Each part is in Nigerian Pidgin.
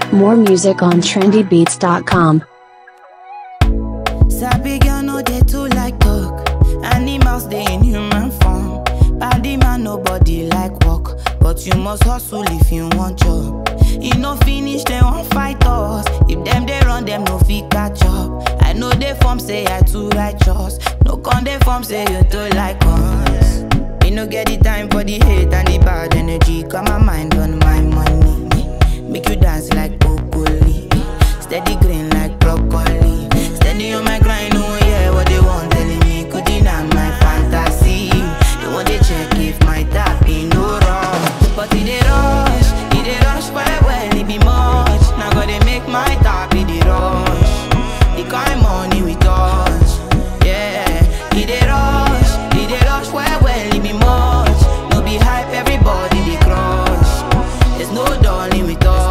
More music on trendybeats.com. Sabi girl no dey too like talk. Animals dey in human form. Body man nobody like work, but you must hustle if you want job. E no finish dem wan fight us. If dem dey run dem no fit catch up. I know dey form say I too righteous. No con dey form say you too like us. Me no get the time for the hate and the bad energy. Got my mind on my money. Make you dance like broccoli. Steady green like broccoli. Steady on my grind, oh yeah, what they want telling me. Could deny my fantasy. They want to check if my tap be no wrong. But it dey rush, it dey rush well well, it be much. Now gotta make my tap be the rush. The kind money we touch, yeah. It dey rush, it dey rush well well, it be much. No be hype, everybody dey crush. There's no darling with us.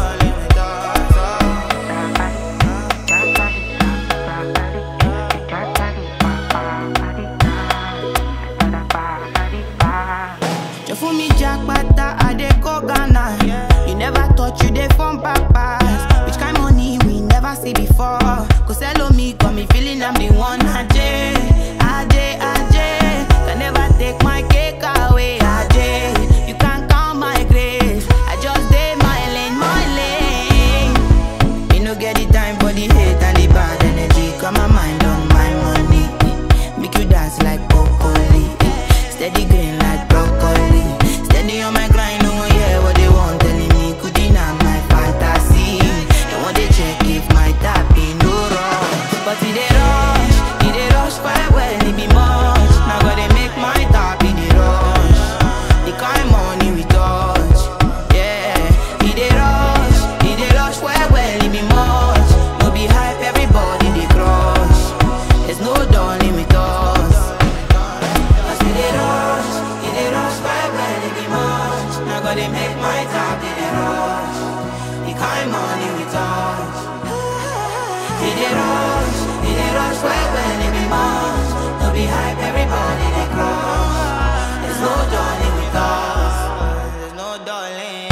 You fool me jackpata, I dey go Ghana. You never thought you dey form papas. Which kind money we never see before? Cause hello me, got me feeling I'm the one. Ajay, Ajay, Ajay. Can never take my cake away. Ajay, you can't count my grace. I just did my lane, my lane. Me no get the time for the hate and the bad energy. Got my mind on my money. Make you dance like broccoli. Steady green like broccoli. Steady on my grind, oh yeah, what they want telling me. Could deny my fantasy. They want to check if my tap be no wrong. But it dey rush, it dey rush quite well, it be much. Now gotta make my tap be the rush. The kind money we touch, yeah. It dey rush, it dey rush well well, it be much. No be hype, everybody dey crush. There's no darling with us. Cause it dey rush, it dey rush well well, it be much. Now gotta make my tap be the rush. The kind money we touch. It dey rush, it dey rush well well, it be much. No be hype, everybody dey crush. There's no darling with us. There's no darling.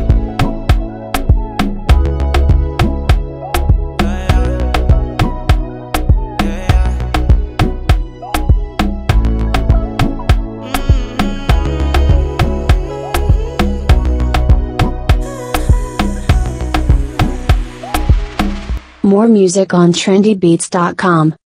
Yeah, yeah. Yeah, yeah. More music on trendybeats.com.